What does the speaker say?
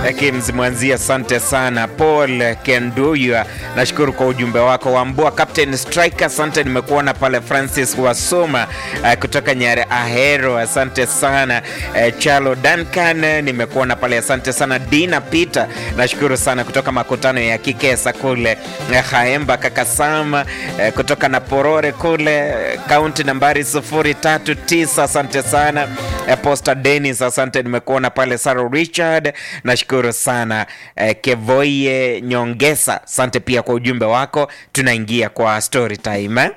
Kims Mwanzia, asante sana. Paul Kenduya, nashukuru kwa ujumbe wako. Wambua Captain Striker, asante, nimekuona pale. Francis Wasoma uh, kutoka Nyare Ahero, asante sana. Uh, Chalo Duncan, nimekuona pale, asante sana. Dina Peter, nashukuru sana kutoka makutano ya Kikesa kule uh, Haemba Kakasama uh, kutoka na Porore kule kaunti nambari 039, asante sana. Uh, Posta Dennis, asante, nimekuona pale. Saro Richard, nashukuru sana. Uh, Kevoye Nyongesa, asante pia kwa ujumbe wako. Tunaingia kwa story time eh?